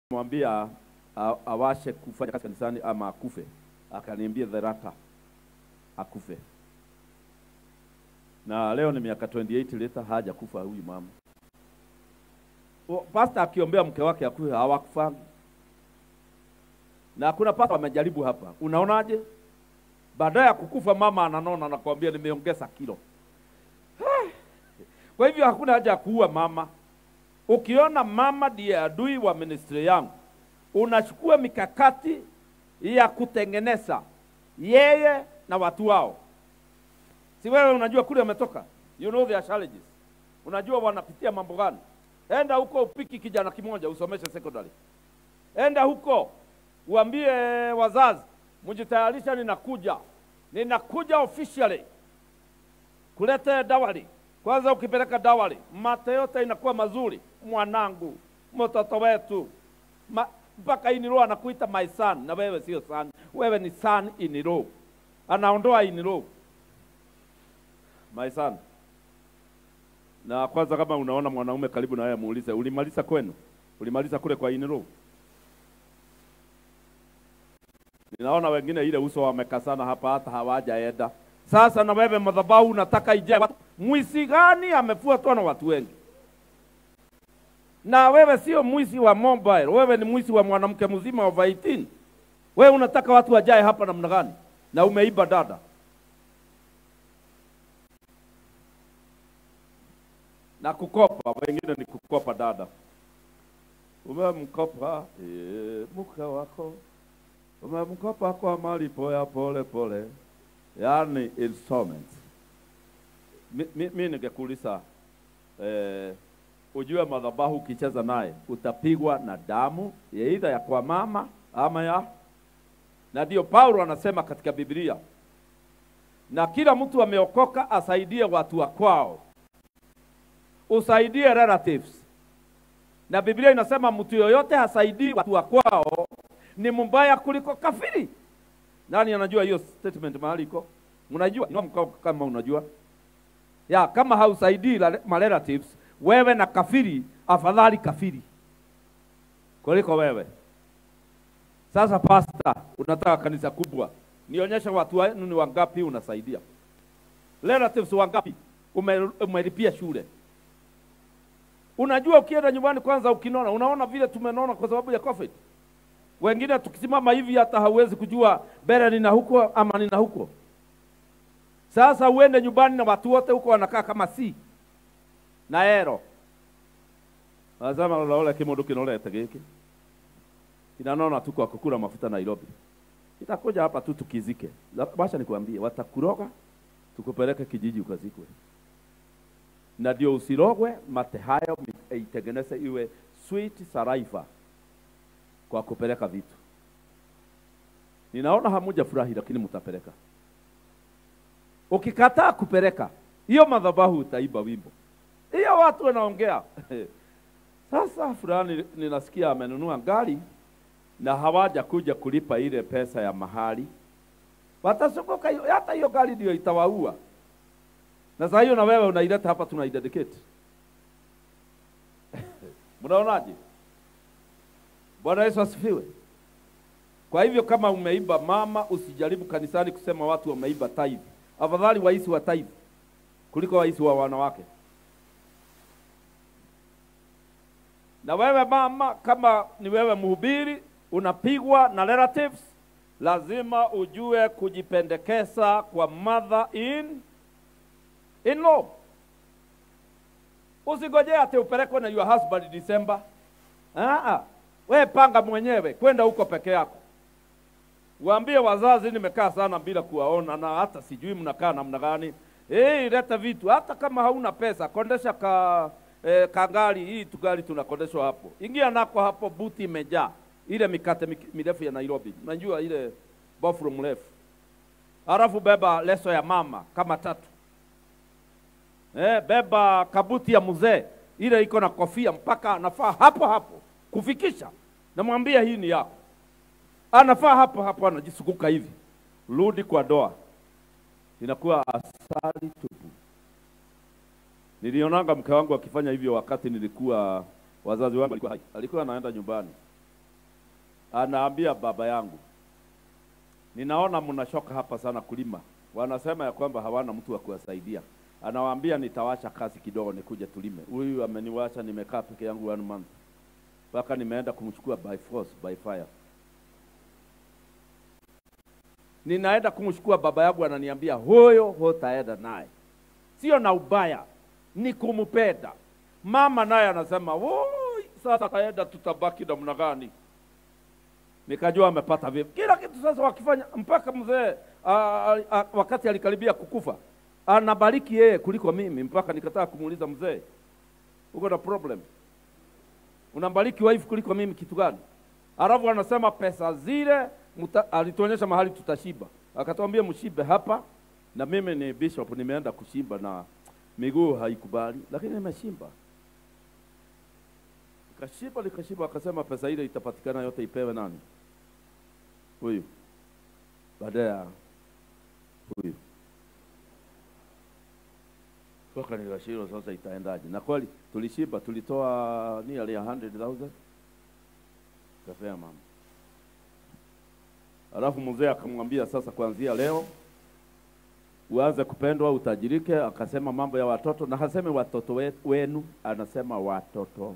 nimemwambia a- awashe kufanya kazi kanisani ama akufe, akaniambia the latter, akufe. Na leo ni miaka 28 later haja kufa huyu mama. O, Pastor akiombea mke wake akufe hawakufanga. Na kuna pastor amejaribu hapa. Unaonaje? Baadaye ya kukufa mama ananona na kuambia nimeongeza kilo. Kwa hivyo hakuna haja ya kuua mama. Ukiona mama ndiye adui wa ministry yangu, unachukua mikakati ya kutengeneza yeye na watu wao. Si wewe unajua kule wametoka, you know their challenges, unajua wanapitia mambo gani. Enda huko upiki kijana kimoja usomeshe secondary, enda huko uambie wazazi, mjitayarisha, ninakuja, ninakuja officially kulete dawari. Kwanza ukipeleka dawari, mate yote inakuwa mazuri. Mwanangu, mtoto wetu, Ma, mpaka iniro anakuita my son, na wewe sio son, wewe ni son iniro. Anaondoa iniro, my son. Na kwanza, kama unaona mwanaume karibu na wewe, muulize ulimaliza kwenu, ulimaliza kule kwa iniro. Ninaona wengine ile uso wamekasana hapa, hata hawajaenda. Sasa na wewe madhabahu unataka ijae watu. Mwizi gani amefuatwa na watu wengi? Na wewe sio mwizi wa mobile, wewe ni mwizi wa mwanamke mzima wa 18. Wewe unataka watu wajae hapa namna gani? Na umeiba dada. Na kukopa, wengine ni kukopa dada. Umemkopa e, mke wako, umemkopa kwa malipo ya pole pole yaani installment. Mi, mi, mi ningekuuliza eh, ujue madhabahu ukicheza naye utapigwa na damu ya aidha ya kwa mama ama ya na ndio Paulo anasema katika Biblia, na kila mtu ameokoka asaidie watu wa kwao, usaidie relatives. Na Biblia inasema mtu yoyote hasaidii watu wa kwao ni mbaya kuliko kafiri. Nani anajua hiyo statement mahali iko? Mnajua? Inua mkono kama unajua. Ya, kama hausaidii la- ma relatives, wewe na kafiri, afadhali kafiri kuliko wewe. Sasa pasta, unataka kanisa kubwa, nionyeshe watu wenu ni wangapi unasaidia. Relatives wangapi ume- umelipia shule? Unajua, ukienda nyumbani kwanza, ukinona, unaona vile tumenona kwa sababu ya COVID. Wengine tukisimama hivi hata hauwezi kujua mbele nina huko ama nina huko. Sasa uende nyumbani na watu wote huko wanakaa kama si na ero Azama lola kimundu kinolete giki kinanona tu kwa kukula mafuta Nairobi, itakuja hapa tu tukizike. La- Wacha nikwambie, watakuroga tukupeleke kijiji ukazikwe, na ndio usirogwe mate hayo, mi- itengeneze iwe sweet saliva kwa kupeleka vitu. Ninaona hamuja furahi, lakini mtapeleka. Ukikataa kupeleka hiyo madhabahu, utaiba wimbo hiyo, watu wanaongea sasa. Fulani ninasikia amenunua gari na hawaja kuja kulipa ile pesa ya mahali, watazunguka hiyo, hata hiyo gari ndio itawaua. Na saa hiyo na wewe unaileta hapa, tunaidedicate. Mnaonaje? Bwana Yesu asifiwe. Kwa hivyo kama umeiba mama, usijaribu kanisani kusema watu wameiba tithe. Afadhali waisi wa tithe kuliko waisi wa wanawake. Na wewe mama, kama ni wewe mhubiri, unapigwa na relatives, lazima ujue kujipendekeza kwa mother in in law. Usigojee ati upelekwe na your husband December. Ah, we panga mwenyewe kwenda huko peke yako. Waambie wazazi, nimekaa sana bila kuwaona na hata sijui mnakaa namna gani. Eh, leta vitu hata kama hauna pesa, kondesha ka eh, kagari hii tugali tunakondeshwa hapo. Ingia nako hapo, buti imejaa ile mikate mik- mirefu ya Nairobi. Unajua ile bofro mrefu. Halafu beba leso ya mama kama tatu. Eh, beba kabuti ya mzee ile iko na kofia mpaka anafaa hapo hapo kufikisha. Namwambia hii ni yako, anafaa hapo hapo, anajisukuka hivi, rudi kwa doa, inakuwa asali tupu. Nilionanga mke wangu akifanya hivyo wakati nilikuwa wazazi wangu walikuwa hai, alikuwa anaenda nyumbani anaambia baba yangu, ninaona mnashoka hapa sana kulima. Wanasema ya kwamba hawana mtu wa kuwasaidia. Anawaambia nitawasha kazi kidogo, nikuje tulime. Huyu ameniwacha, nimekaa peke yangu one month, mpaka nimeenda kumchukua by force, by fire. Ninaenda kumchukua baba yangu, ananiambia huyo hutaenda naye, sio na ubaya, ni kumpenda. Mama naye anasema woi, sasa kaenda, tutabaki namna gani? Nikajua amepata vipi kila kitu. Sasa wakifanya mpaka mzee a- a- wakati alikaribia kukufa anabariki yeye kuliko mimi, mpaka nikataka kumuuliza mzee, uko na problem, unambariki wife kuliko mimi kitu gani? Alafu anasema pesa zile muta, alituonyesha mahali tutashiba, akatuambia mshibe hapa, na mimi ni bishop, nimeenda kushimba na miguu haikubali, lakini nimeshimba Kashiba likashiba, akasema pesa ile itapatikana yote ipewe nani? Huyu baada ya huyu toka nikashindwa, sasa itaendaje? Na kweli tulishiba, tulitoa nearly a hundred thousand kafea mama. Alafu mzee akamwambia sasa, kuanzia leo uanze kupendwa, utajirike. Akasema mambo ya watoto, na haseme watoto we- wenu, anasema watoto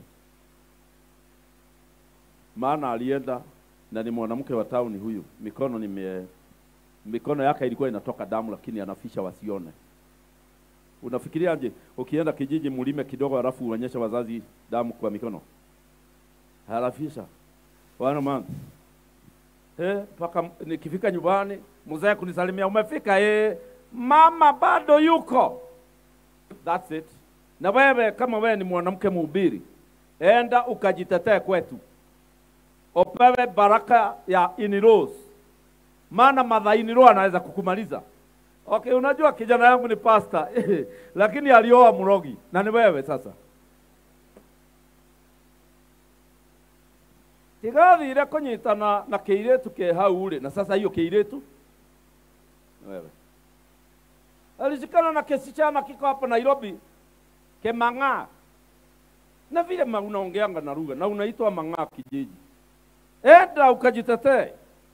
maana alienda na ni mwanamke wa tauni huyu, mikono nime mikono yake ilikuwa inatoka damu, lakini anafisha wasione. Unafikiriaje ukienda kijiji mulime kidogo, halafu uonyeshe wazazi damu kwa mikono? Harafisha wana man eh, mpaka nikifika nyumbani mzee kunisalimia, umefika eh, mama bado yuko. That's it. Na wewe kama wewe ni mwanamke mhubiri, enda ukajitetee kwetu upewe baraka ya in-laws, maana madha in-law anaweza kukumaliza. Okay, unajua kijana yangu ni pasta lakini alioa mrogi na ni wewe sasa. tigathire kunyitana na kĩirĩtu ke hau rĩ na sasa hiyo kĩirĩtu ni wewe alishikana na kisichana kiko hapa Nairobi Kemang'aa na vile ma- unaongeanga na lugha na unaitwa Mang'aa kijiji enda ukajitetee,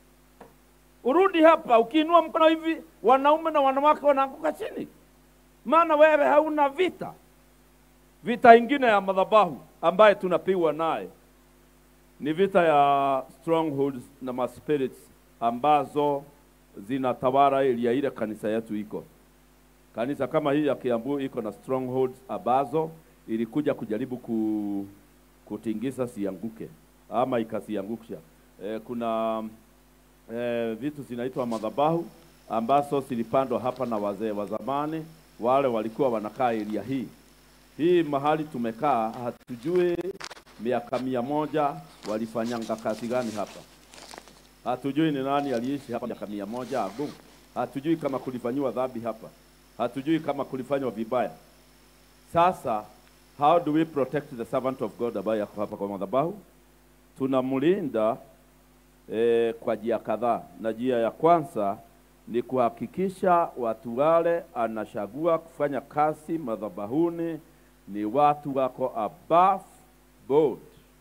urudi hapa. Ukiinua mkono hivi, wanaume na wanawake wanaanguka chini, maana wewe hauna vita. Vita ingine ya madhabahu ambaye tunapigwa naye ni vita ya strongholds na maspirits ambazo zinatawala area ile kanisa yetu iko. Kanisa kama hii ya Kiambu iko na strongholds ambazo ilikuja kujaribu ku, kutingisa sianguke ama ikasiangusha. E, kuna e, vitu zinaitwa madhabahu ambazo zilipandwa hapa na wazee wa zamani, wale walikuwa wanakaa area hii hii mahali tumekaa, hatujui miaka mia moja walifanyanga kazi gani hapa. Hatujui ni nani aliishi hapa miaka mia moja ago. Hatujui kama kulifanyiwa dhambi hapa, hatujui kama kulifanywa vibaya. Sasa how do we protect the servant of God ambaye yako hapa kwa madhabahu? Tunamlinda eh, kwa njia kadhaa, na njia ya kwanza ni kuhakikisha watu wale anachagua kufanya kazi madhabahuni ni watu wako above board.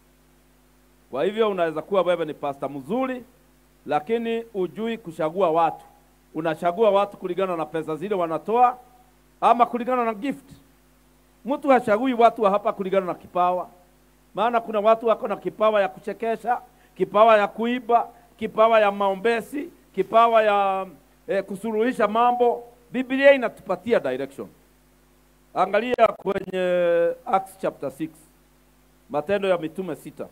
Kwa hivyo unaweza kuwa wewe ni pasta mzuri, lakini ujui kuchagua watu. Unachagua watu kulingana na pesa zile wanatoa ama kulingana na gift. Mtu hachagui watu wa hapa kulingana na kipawa, maana kuna watu wako na kipawa ya kuchekesha, kipawa ya kuiba, kipawa ya maombezi, kipawa ya eh, kusuluhisha mambo. Biblia inatupatia direction. Angalia kwenye Acts chapter 6, Matendo ya Mitume sita,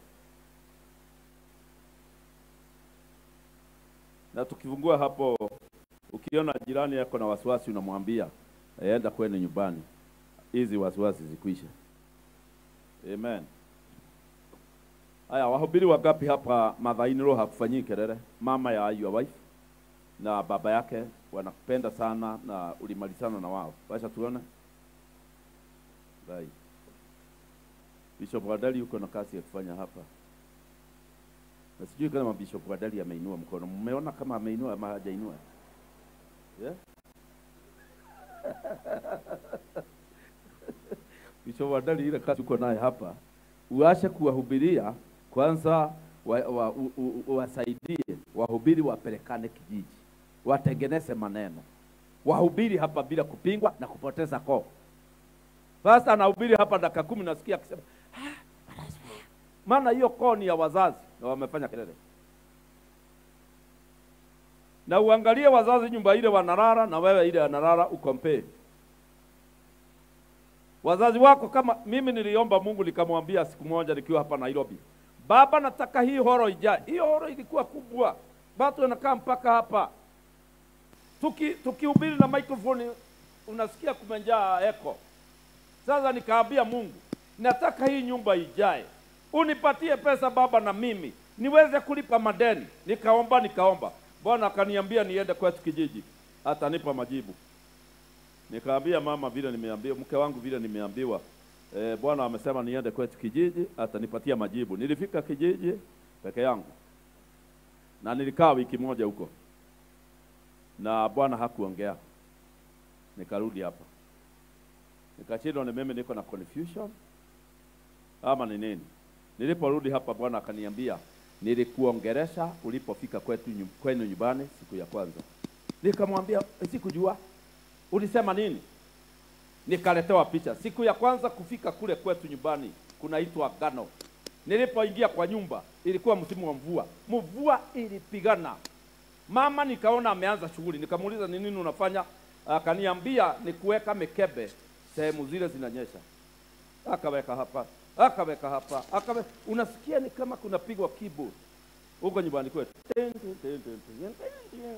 na tukifungua hapo, ukiona jirani yako na wasiwasi, unamwambia enda kwenu nyumbani, hizi wasiwasi zikwishe. Amen. Haya, wahubiri wangapi hapa madhaini roho hakufanyii kelele? Mama ya your wife na baba yake wanakupenda sana na ulimalizana na wao, wacha tuone. Right. Bishop Wadali yuko na kazi ya kufanya hapa, na sijui kama Bishop Wadali ameinua mkono. Mmeona kama ameinua ama hajainua? Yeah? Bishop Wadali, ile kazi uko naye hapa, uache kuwahubiria kwanza, wa, wa, u, u, u, wasaidie wahubiri wapelekane kijiji, watengeneze maneno, wahubiri hapa bila kupingwa na kupoteza koo. Sasa anahubiri hapa dakika kumi, nasikia akisema "Ah, Bwana asifiwe." maana hiyo koo ni ya wazazi na wamefanya kelele. Na uangalie wazazi nyumba ile wanalala na wewe ile wanalala, ukompee wazazi wako. Kama mimi niliomba Mungu nikamwambia siku moja nikiwa hapa Nairobi, baba, nataka hii horo ijae. Hiyo horo ilikuwa kubwa, watu wanakaa mpaka hapa, tuki tukihubiri na microphone unasikia kumejaa eko. Sasa nikaambia Mungu, nataka hii nyumba ijae, unipatie pesa baba, na mimi niweze kulipa madeni. Nikaomba nikaomba, Bwana akaniambia niende kwetu kijiji, atanipa majibu. Nikaambia mama vile nimeambiwa, mke wangu vile nimeambiwa, e, Bwana amesema niende kwetu kijiji, atanipatia majibu. Nilifika kijiji peke yangu na nilikaa wiki moja huko, na Bwana hakuongea. Nikarudi hapa, nikashindwa ni mimi niko na confusion ama ni nini. Niliporudi hapa, Bwana akaniambia nilikuongeresha ulipofika kwetu nyu- kwenu nyumbani siku ya kwanza. Nikamwambia sikujua ulisema nini? Nikaletewa picha siku ya kwanza kufika kule kwetu nyumbani, kunaitwa Gano. Nilipoingia kwa nyumba, ilikuwa msimu wa mvua, mvua ilipigana. Mama nikaona ameanza shughuli, nikamuuliza ni nini unafanya? Akaniambia ni kuweka mikebe sehemu zile zinanyesha. Akaweka hapa, akaweka hapa, akawe... unasikia ni kama kunapigwa keyboard huko nyumbani kwetu. Tin, tin, tin, tin, tin, tin, tin.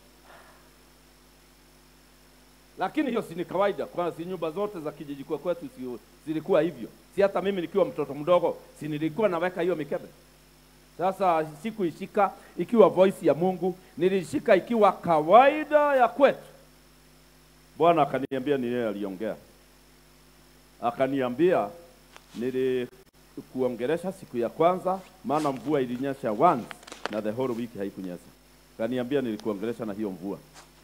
Lakini hiyo si ni kawaida, kwa si nyumba zote za kijiji kwa kwetu si, zilikuwa hivyo. Si hata mimi nikiwa mtoto mdogo, si nilikuwa naweka hiyo mikebe. Sasa sikuishika ikiwa voice ya Mungu, nilishika ikiwa kawaida ya kwetu. Bwana akaniambia ni yeye aliongea, akaniambia nilikuongelesha siku ya kwanza, maana mvua ilinyesha once na the whole week haikunyesha. Akaniambia nilikuongelesha na hiyo mvua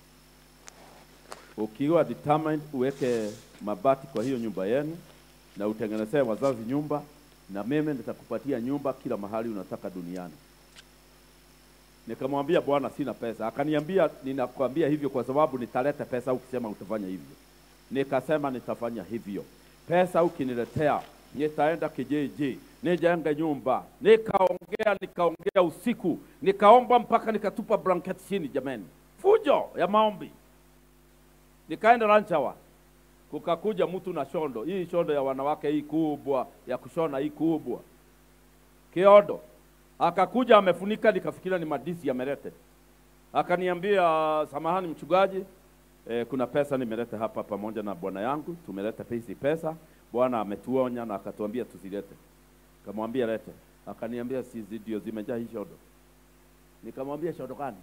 ukiwa determined uweke mabati kwa hiyo nyumba yenu na utengenezee wazazi nyumba, na mimi nitakupatia nyumba kila mahali unataka duniani. Nikamwambia Bwana, sina pesa. Akaniambia ninakwambia hivyo kwa sababu nitaleta pesa ukisema utafanya hivyo. Nikasema nitafanya hivyo. Pesa ukiniletea, nitaenda kijiji nijenge nyumba. Nikaongea nikaongea usiku, nikaomba mpaka nikatupa blanketi chini. Jameni, fujo ya maombi nikaenda lunch hour, kukakuja mtu na shondo hii, shondo ya wanawake hii kubwa ya kushona hii kubwa, kiodo. Akakuja amefunika, nikafikiria ni madisi yamelete. Akaniambia, samahani mchungaji, eh, kuna pesa nimeleta hapa pamoja na bwana yangu, tumeleta hizi pesa, bwana ametuonya na akatuambia tusilete. Kamwambia lete, akaniambia sizi ndio zimejaa hii shodo. Nikamwambia shodo gani?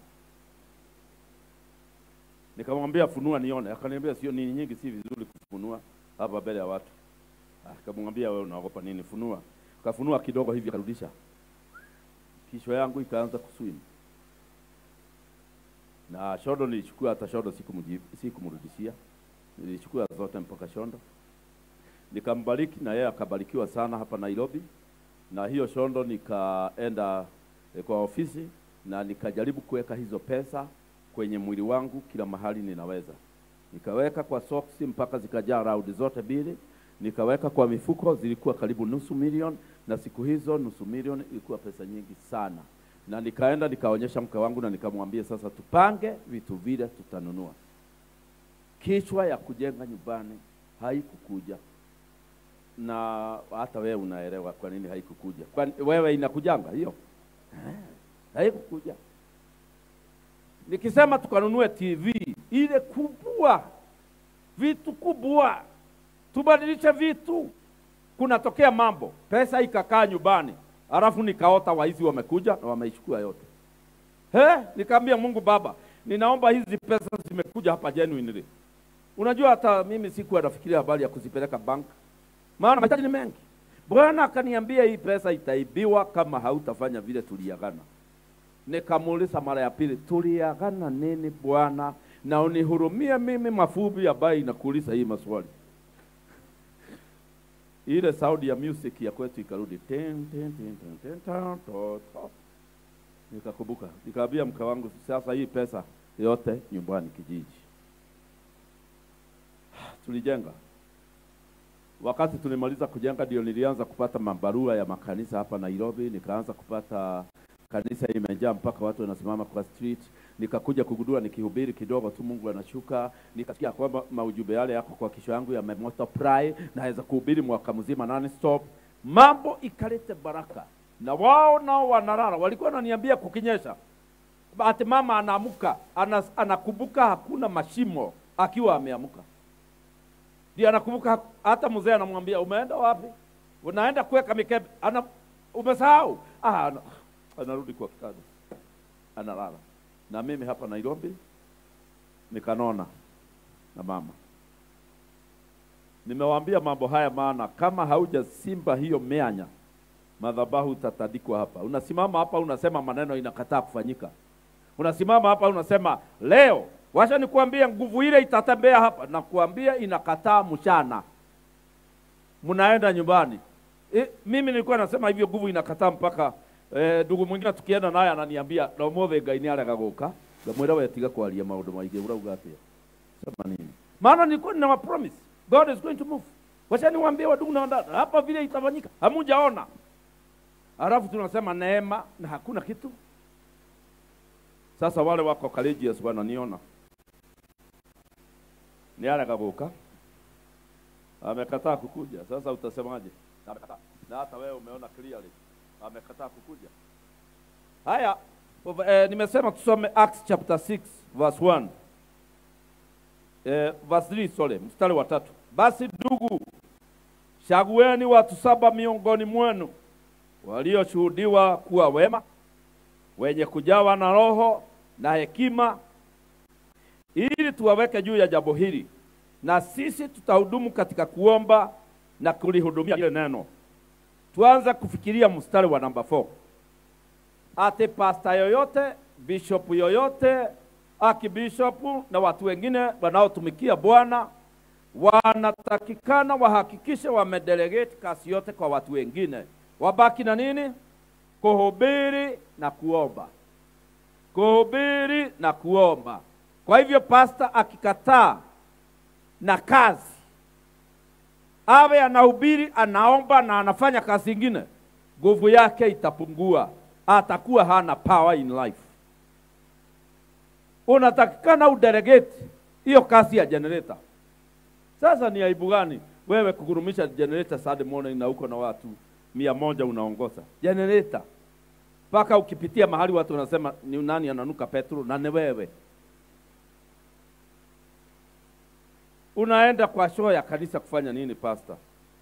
Nikamwambia funua nione. Akaniambia sio nini nyingi, si vizuri kufunua hapa mbele ya watu. Akamwambia wewe unaogopa nini? Funua. Kafunua kidogo hivi akarudisha. Kichwa yangu ikaanza kuswim. Na shodo nilichukua, hata shodo sikumjibu, sikumrudishia. Nilichukua zote mpaka shondo. Nikambariki na yeye akabarikiwa sana hapa Nairobi. Na hiyo shondo nikaenda eh, kwa ofisi na nikajaribu kuweka hizo pesa kwenye mwili wangu kila mahali ninaweza. Nikaweka kwa soksi mpaka zikajaa raundi zote mbili, nikaweka kwa mifuko, zilikuwa karibu nusu milioni, na siku hizo nusu milioni ilikuwa pesa nyingi sana. Na nikaenda nikaonyesha mke wangu na nikamwambia, sasa tupange vitu vile tutanunua. Kichwa ya kujenga nyumbani haikukuja, na hata wewe unaelewa kwa nini haikukuja. Kwani wewe inakujanga hiyo? Eh, haikukuja nikisema tukanunue TV ile kubwa, vitu kubwa, tubadilishe vitu, kunatokea mambo, pesa ikakaa nyumbani, alafu nikaota waizi wamekuja na wameichukua yote. He, nikaambia Mungu Baba, ninaomba hizi pesa zimekuja hapa genuinely. Unajua hata mimi sikuwa nafikiria habari ya kuzipeleka bank, maana mahitaji ni mengi. Bwana akaniambia hii pesa itaibiwa kama hautafanya vile tuliagana. Nikamuuliza mara ya pili, tuliagana nini Bwana? Na unihurumie mimi mafubi ambaye inakuuliza hii maswali. ile saundi ya music ya kwetu ikarudi ten, ten, ten, ten, ten, ten, to, to. Nikakumbuka, nikaambia mke wangu, sasa hii pesa yote nyumbani kijiji. Tulijenga. Wakati tulimaliza kujenga, ndio nilianza kupata mabarua ya makanisa hapa Nairobi, nikaanza kupata kanisa imejaa mpaka watu wanasimama kwa street. Nikakuja kugundua nikihubiri kidogo tu, Mungu anashuka. Nikasikia kwamba maujumbe yale yako kwa kichwa yangu yamemultiply, naweza kuhubiri mwaka mzima non stop. Mambo ikalete baraka, na wao nao wanalala. Walikuwa wananiambia kukinyesha, ati mama anaamuka anas, anakumbuka hakuna mashimo akiwa ameamuka, ndio anakumbuka. Hata mzee anamwambia umeenda wapi? Unaenda kuweka mikebe, ana umesahau. Ah, ana- anarudi kwa kitanda analala. Na mimi hapa Nairobi nikanona na mama. Nimewaambia mambo haya, maana kama haujasimba hiyo mianya, madhabahu utatandikwa hapa. Unasimama hapa unasema maneno inakataa kufanyika, unasimama hapa unasema leo, wacha nikuambie, nguvu ile itatembea hapa, na kuambia inakataa mchana, mnaenda nyumbani. E, mimi nilikuwa nasema hivyo, nguvu inakataa mpaka eh, ndugu mwingine tukienda naye ananiambia na ũmũthĩ ngai nĩ arega gũka ngamwĩra we tiga kwaria maũndũ maingĩ ũrauga atĩa sema nini maana nilikuwa nina promise God is going to move wacha niwaambie wadugu na wadada hapa vile itafanyika hamujaona alafu tunasema neema na hakuna kitu sasa wale wako courageous wananiona ni arega gũka amekataa kukuja sasa utasemaje Na amekataa na hata wewe umeona clearly amekataa kukuja. Haya, ov- eh, nimesema tusome Acts chapter 6 verse 1. Eh, verse 3, sorry, mstari wa tatu. Basi ndugu, chagueni watu saba miongoni mwenu walioshuhudiwa kuwa wema, wenye kujawa na roho na hekima, ili tuwaweke juu ya jambo hili, na sisi tutahudumu katika kuomba na kulihudumia ile neno tuanze kufikiria mstari wa namba 4 ati pasta yoyote bishop yoyote akibishopu na watu wengine wanaotumikia Bwana wanatakikana wahakikishe wamedelegate kazi yote kwa watu wengine, wabaki na nini? Kuhubiri na kuomba, kuhubiri na kuomba. Kwa hivyo pasta akikataa na kazi awe anahubiri, anaomba na anafanya kazi ingine, nguvu yake itapungua, atakuwa hana power in life. Unatakikana udelegate hiyo kazi ya generator. Sasa ni aibu gani wewe kugurumisha generator Saturday morning na uko na watu mia moja unaongoza generator mpaka ukipitia mahali watu wanasema ni nani ananuka petrol, na ni wewe. Unaenda kwa show ya kanisa kufanya nini, pastor?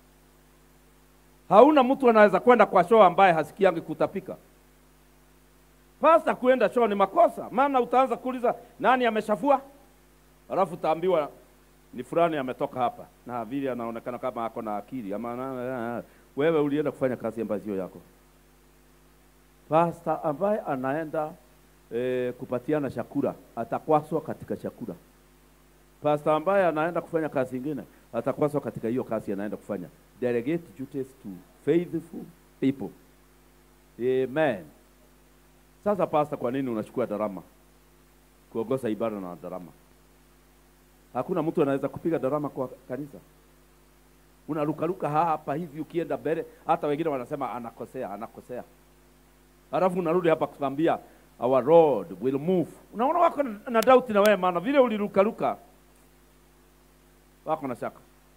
Hauna mtu anaweza kwenda kwa show ambaye hasikiangi kutapika. Pastor kuenda show ni makosa, maana utaanza kuuliza nani ameshafua, alafu utaambiwa ni fulani ametoka hapa na vile anaonekana kama ako na akili ama na, na, na, wewe ulienda kufanya kazi ambayo sio yako. Pastor ambaye anaenda eh, kupatiana chakula atakwaswa katika chakula. Pastor ambaye anaenda kufanya kazi ingine atakwaswa katika hiyo kazi anaenda kufanya. Delegate duties to faithful people. Amen. Sasa pastor, kwa nini unachukua darama kuongoza ibada na darama? Hakuna mtu anaweza kupiga darama kwa kanisa. Unarukaruka hapa hivi ukienda mbele, hata wengine wanasema anakosea, anakosea, halafu unarudi hapa kuambia our Lord will move. Unaona wako na, na doubt na wewe, maana vile ulirukaruka wako na shaka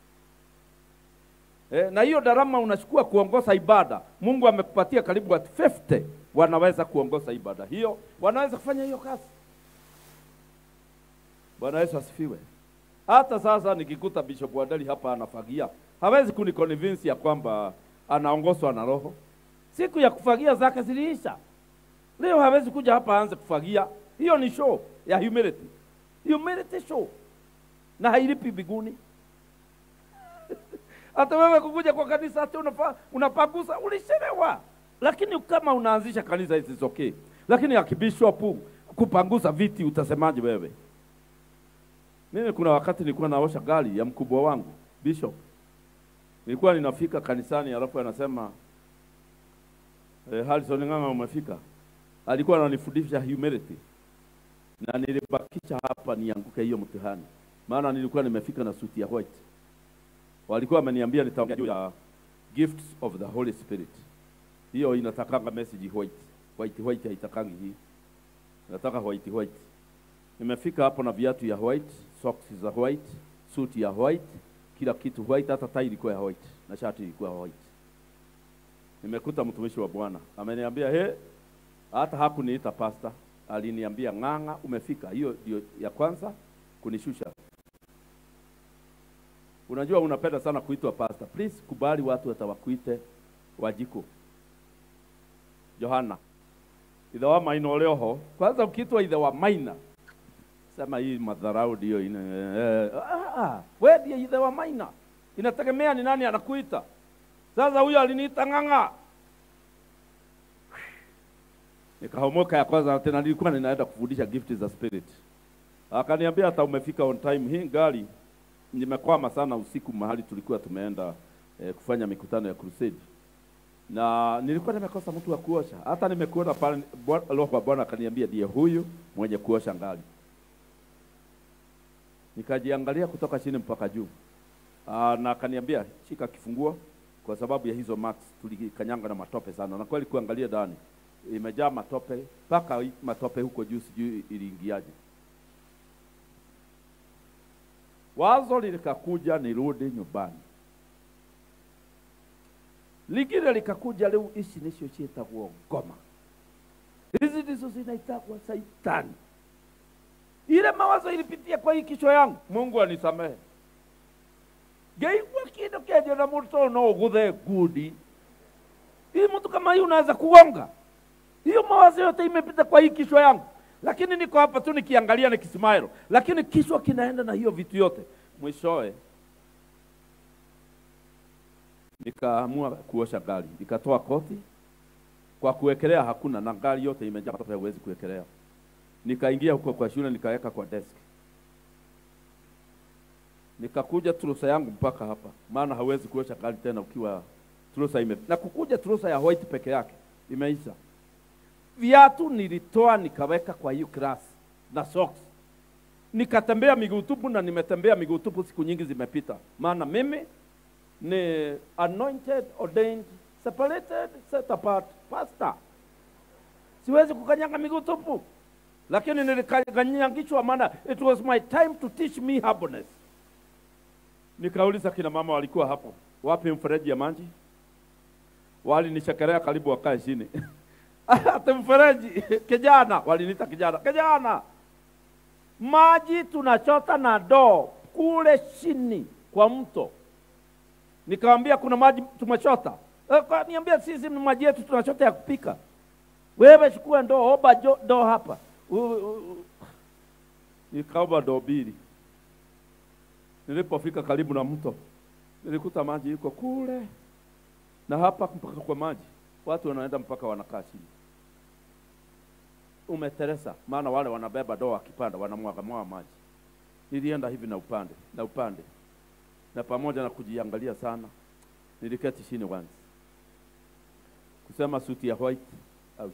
e, na hiyo darama unachukua kuongoza ibada. Mungu amekupatia karibu watu 50 wanaweza kuongoza ibada hiyo, wanaweza kufanya hiyo kazi. Bwana Yesu asifiwe. Hata sasa nikikuta Bishop Wadali hapa anafagia, hawezi kuniconvince ya kwamba anaongozwa na Roho. Siku ya kufagia zake ziliisha. Leo hawezi kuja hapa aanze kufagia. Hiyo ni show ya humility, humility show, na hailipi biguni. Hata wewe kukuja kwa kanisa ati unafa, unapagusa ulishelewa. Lakini kama unaanzisha kanisa hizi okay, lakini akibishopu kupanguza viti utasemaje wewe? Mimi kuna wakati nilikuwa naosha gari ya mkubwa wangu bishop, Nilikuwa ninafika kanisani, alafu anasema eh, Harrison Ng'ang'a umefika. Alikuwa ananifundisha humility na nilibakisha hapa nianguke hiyo mtihani, maana nilikuwa nimefika na suti ya white. Walikuwa wameniambia nitaongea juu ya gifts of the Holy Spirit. Hiyo inatakanga message white. White white haitakangi hii. Nataka white white. Nimefika hapo na viatu ya white, socks za white, suti ya white, kila kitu white, hata tai ilikuwa ya white na shati ilikuwa white. Nimekuta mtumishi wa Bwana ameniambia, he, hata hakuniita pasta, aliniambia ng'ang'a, umefika. Hiyo ndio ya kwanza kunishusha. Unajua unapenda sana kuitwa pasta, please kubali watu watawakuite Wajiko, Johana, ithe wa maina ulio ho. Kwanza ukiitwa ithe wa maina, sema hii madharau ndio ina eh, ah, ah, wewe ndiye ithe wa maina, inategemea ni nani anakuita. Sasa huyo aliniita ng'ang'a, nikahomoka ya kwanza tena, nilikuwa ninaenda kufundisha gift za spirit. Akaniambia hata umefika on time. Hii gari nimekwama sana usiku mahali tulikuwa tumeenda eh, kufanya mikutano ya crusade, na nilikuwa nimekosa mtu wa kuosha. Hata nimekuona pale, Bwa- Roho wa Bwana akaniambia ndiye huyu mwenye kuosha gari. Nikajiangalia kutoka chini mpaka juu. Aa, na akaniambia shika kifunguo, kwa sababu ya hizo marks tulikanyanga na matope sana, na kweli kuangalia ndani imejaa matope mpaka hii matope huko juu, sijui iliingiaje. Wazo likakuja nirudi nyumbani, lingine likakuja leo, ici nicio ciĩtagwo ngoma. Hizi ndizo zinaitagwa saitani. Ile mawazo ilipitia kwa hii kichwa yangu, Mungu anisamehe. Ngeigua kindu kenje na mũndũ no ũgũthe ngundi. Hii mtu kama hii unaweza kugonga. Hiyo mawazo yote imepita kwa hii kichwa yangu, lakini niko hapa tu nikiangalia nikismile, lakini kichwa kinaenda na hiyo vitu yote. Mwishowe nikaamua kuosha gari, nikatoa koti kwa kuwekelea, hakuna na gari yote imejaa matope, huwezi kuwekelea. Nikaingia huko kwa shule, nikaweka kwa desk, nikakuja turusa yangu mpaka hapa, maana hauwezi kuosha gari tena ukiwa turusa ime na kukuja turusa ya white peke yake imeisha. Viatu nilitoa nikaweka kwa hiyo class na socks, nikatembea miguu tupu, na nimetembea miguu tupu siku nyingi zimepita, maana mimi ni anointed, ordained, separated, set apart pastor. Siwezi kukanyanga miguu tupu, lakini nilikanyangishwa, maana it was my time to teach me humbleness. Nikauliza kina mama walikuwa hapo, wapi mfereji ya maji? Walinichekelea karibu wakae chini ati mfereji kijana, waliniita kijana, kijana, maji tunachota na ndoo kule chini kwa mto. Nikamwambia kuna maji tumechota. Eh, kwa- Niambia sisi ni maji yetu tunachota ya kupika. Wewe chukua ndoo, oba jo- ndoo hapa. U- u- u- Nikaomba ndoo mbili. Nilipofika karibu na mto, nilikuta maji iko kule na hapa mpaka kwa maji, watu wanaenda mpaka wanakaa chini. Umeteresa, maana wale wanabeba ndoo wakipanda wanamwaga mwaga maji. Nilienda hivi na upande na upande, na pamoja na kujiangalia sana, niliketi chini once kusema suti ya white out,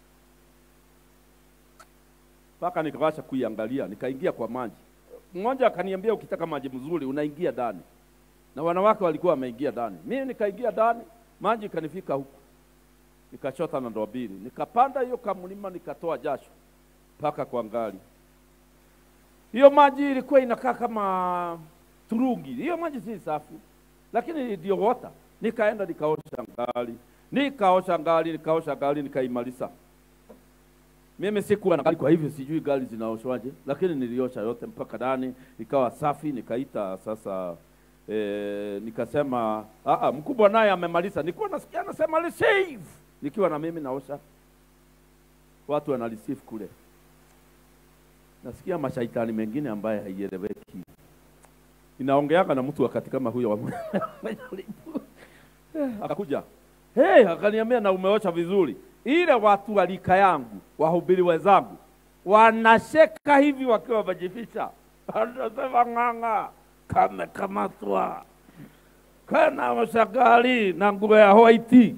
mpaka nikawasha kuiangalia, nikaingia kwa maji. Mmoja akaniambia ukitaka maji mzuri unaingia ndani, na wanawake walikuwa wameingia ndani. Mimi nikaingia ndani, maji ikanifika huku, nikachota na ndoo mbili, nikapanda hiyo kamlima, nikatoa jasho mpaka kwa ngali. Hiyo maji ilikuwa inakaa kama turungi. Hiyo maji si safi, lakini ndio water. Nikaenda nikaosha ngali, nikaosha ngali, nikaosha ngali, nikaimaliza. Mimi sikuwa na gari, kwa hivyo sijui gari zinaoshwaje, lakini niliosha yote mpaka ndani, ikawa safi. Nikaita sasa e, nikasema "Ah, mkubwa naye amemaliza. Nilikuwa nasikia anasema receive, nikiwa na mimi naosha, watu wana receive kule nasikia mashaitani mengine ambaye haieleweki inaongeaga na mtu wakati kama huyo wa majaribu. Eh, akakuja hey, akaniambia na umeosha vizuri. Ile watu wa rika yangu wahubiri wenzangu wanasheka hivi wakiwa wamejificha, anasema ng'ang'a kamekamatwa, kanaosha gari na nguo ya white.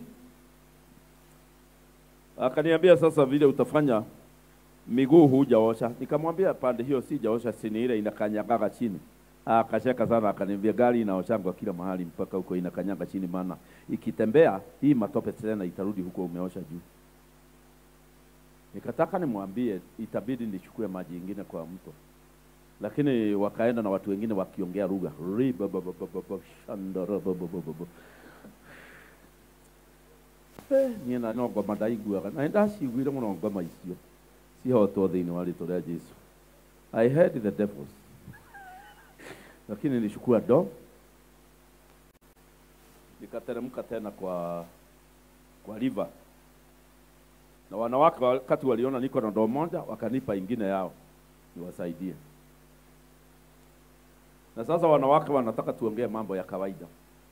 Akaniambia sasa, vile utafanya miguu hujaosha. Nikamwambia pande hiyo sijaosha, sini ile inakanyagaga chini. Akacheka sana, akaniambia gari inaoshangwa kila mahali mpaka huko inakanyaga chini, maana ikitembea hii matope tena itarudi huko umeosha juu. Nikataka nimwambie itabidi nichukue maji ingine kwa mto, lakini wakaenda na watu wengine wakiongea lugha Ribababababa, shandarababababa. Eh, niĩ na no ngoma ndaiguaga na ndaciguire mũno ngoma icio cihotwo thĩinĩ wa rĩtwa rĩa Jesu I heard the devils lakini nilichukua do nikateremka tena kwa kwa river na wanawake wakati waliona niko na ndoo moja wakanipa ingine yao niwasaidie. Na sasa wanawake wanataka tuongee mambo ya kawaida.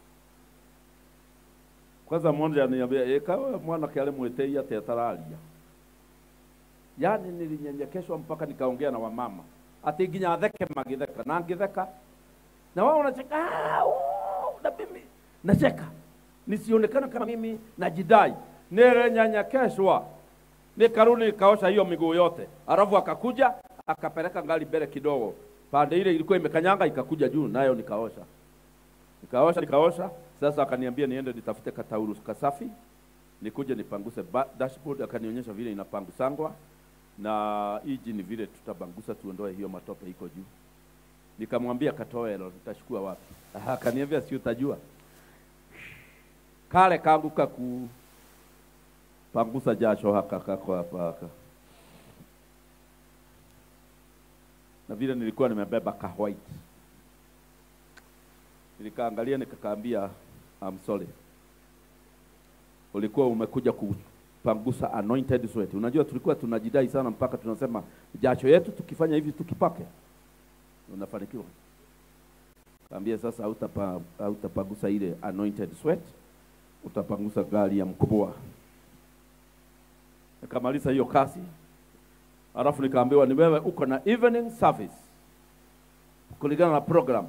Kwanza mmoja ananiambia ekawe mwanake ale mwetei ate atararia. Yaani nilinyenyekeshwa mpaka nikaongea na wamama ati nginya theke magitheka na ngitheka na wao wanacheka "Ah, uu," na mimi nacheka nisionekana kama mimi najidai. Nilinyenyekeshwa nikarudi nikaosha hiyo miguu yote, alafu akakuja akapeleka ngali mbele kidogo, pande ile ilikuwa imekanyanga ikakuja juu, nayo nikaosha nikaosha nikaosha. Sasa akaniambia niende nitafute katauru kasafi nikuje nipanguse ba- dashboard, akanionyesha vile inapangusangwa na hiji ni vile tutabangusa tuondoe hiyo matope iko juu. Nikamwambia katoe hilo, nitachukua wapi? Aha, Akaniambia si utajua kale kangu kaku pangusa jasho haka kako hapa haka. Na vile nilikuwa nimebeba ka white, nilikaangalia nikakaambia, I'm sorry, ulikuwa umekuja kupangusa anointed sweat. Unajua tulikuwa tunajidai sana mpaka tunasema jasho yetu tukifanya hivi tukipake unafanikiwa. Kaambia sasa hautapa hautapangusa ile anointed sweat, utapangusa gari ya mkubwa. Nikamaliza hiyo kazi, alafu nikaambiwa ni wewe uko na evening service kulingana na program,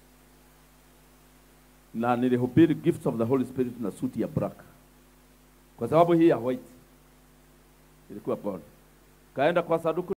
na nilihubiri gifts of the Holy Spirit na suti ya black, kwa sababu hii ya white ilikuwa bora. Kaenda kwa saduku